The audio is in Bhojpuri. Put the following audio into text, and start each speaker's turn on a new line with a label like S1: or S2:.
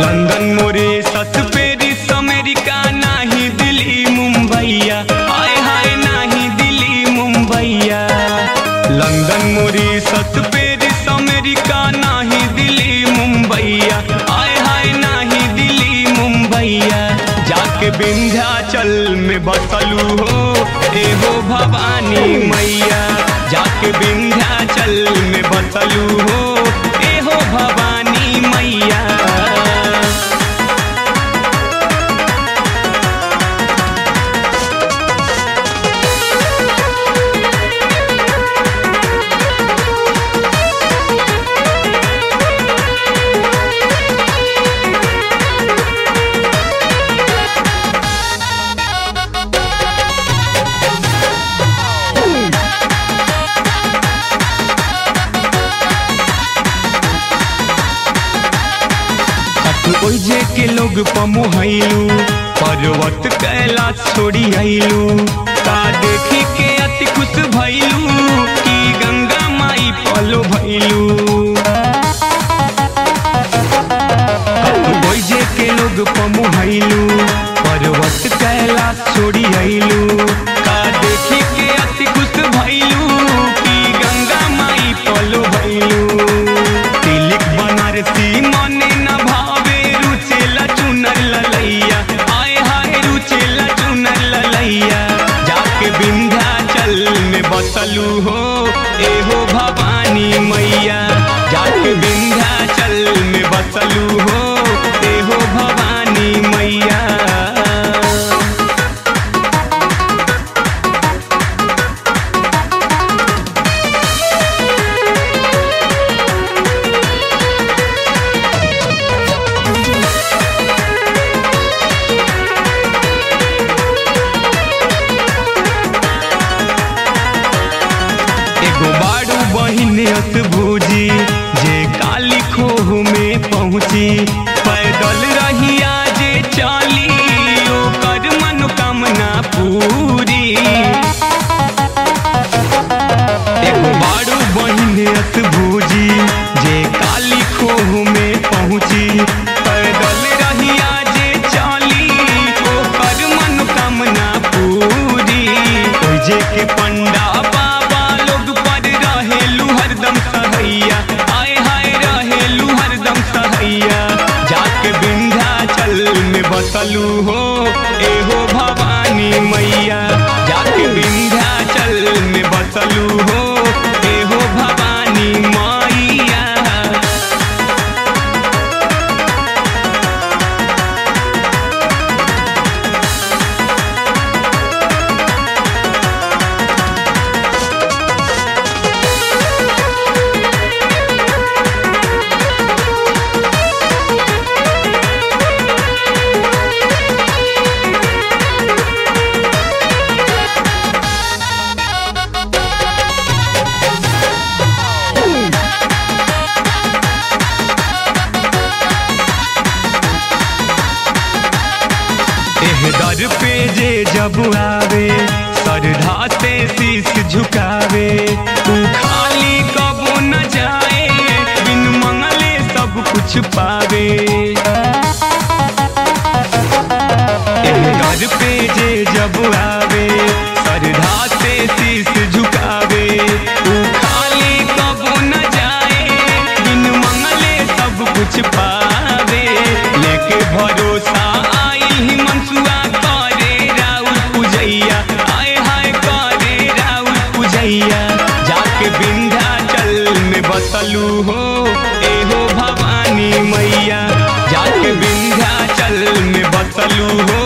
S1: लंदन मोरे सस पेरिस अमेरिका नाही दिल्ली मुंबईया हाय हाय नाही दिल्ली मुंबईया लंदन मोरे सस पेरिस अमेरिका नाही दिल्ली मुंबईया हाय हाय नाही दिल्ली मुंबईया जाके विंध्याचल में बसलू हो एहो भवानी मैया जाके विंध्याचल में बसलू हो एहो भवानी मैया ओइजे के लोग पमुहैलू पर्वत कैलाश छोड़ी आइलू का देखी के अति खुश भइलू कि गंगा माई पलो भइलू ओइजे के लोग पमुहैलू पर्वत कैलाश छोड़ी आइलू का देखी के अति खुश भइलू कि गंगा माई पलो भइलू तिलक बनारसी मने न भावे रुचेला चुनर ललैया आय हाय रुचेला चुनर ललैया जाके विंध्याचल में बसलू हो एहो भवानी मैया जाके विंध्याचल में बसलू हो एहो भवानी मैया एगो बारू बहिन अस भूजी जे काली खोह में पहुँची पैदल रहिया जे चाली ओकर मनोकामना पूरी एगो बारू बहिन अस भूजी जे काली खोह में पहुँची पैदल रहिया जे चाली ओकर मनोकामना पूरी ओइ जे के पंडा बाबा लोग पर रहेलू हरदम सहैया आय हाय रहेलू हरदम सहैया जाके विंध्याचल में बसलू हो एहो भवानी मैया जाके विंध्याचल में बसलू हो एहो भवानी मैया एह दर पे जे जब आवे सरधा से शीश झुकावे तू खाली कबो न जाए बिन मंगले सब कुछ पावे एह दर पे जे जब आवे सरधा से शीश झुकावे तू खाली कबो न जाए बिन मंगले सब कुछ पावे लेके भरोसा आई ही मनसुआ करे राउर पूजैया आय हाय करे राउर पूजैया जाके विंध्याचल में बसलू हो एहो भवानी मैया जाके विंध्याचल में बसलू हो